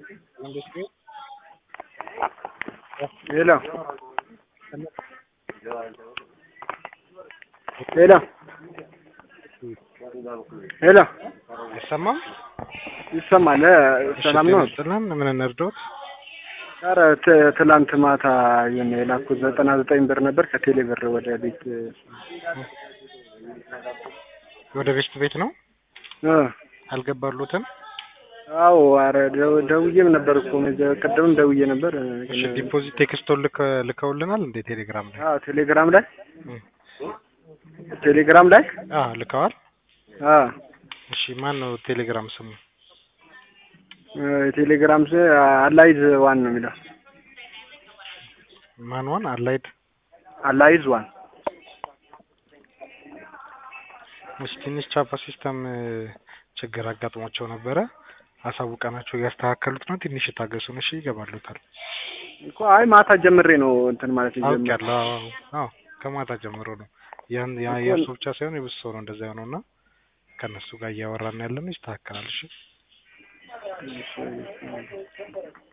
ሄሎ ሄሎ ሄሎ አይሰማም? ይሰማል? ሰላም ነው? ጥላን ምን እንርዳዎት? ኧረ ት- ትላንት ማታ የሆነ የላኩት ዘጠና ዘጠኝ ብር ነበር ከቴሌ ብር ወደ ቤት ወደ ቤስት ቤት ነው እ አልገባሉትም? አዎ ኧረ ደው- ደውዬም ነበር እኮ መጀ- ቅድምም ደውዬ ነበር እ፣ እሺ ግን- ዲፖዚት ቴክስቶን ልከ- ልከውልናል እንዴ ቴሌግራም ላይ? አዎ ቴሌግራም ላይ እ። ቴሌግራም ላይ አዎ ልከዋል። አዎ እሺ ማን ነው ቴሌግራም ስሙ? እ፣ ቴሌግራም ስ አላይዝ ዋን ነው የሚለው ማን ዋን አላይድ አላይዝ ዋን እሺ ትንሽ ቻፓ ሲስተም እ፣ ችግር አጋጥሟቸው ነበረ። አሳውቀናቸው እያስተካከሉት ነው። ትንሽ ታገሱን። እሺ ይገባሉታል። እኮ አይ ማታ ጀምሬ ነው እንትን ማለት የጀመረው። አውቄያለሁ። አዎ አዎ ከማታ ጀምሮ ነው ያን ያ እኮ- የእርሱ ብቻ ሳይሆን የብዙ ሰው ነው እንደዛ የሆነው እና ከእነሱ ጋር እያወራን ያለ ነው። ይስተካከላል። እሺ እሺ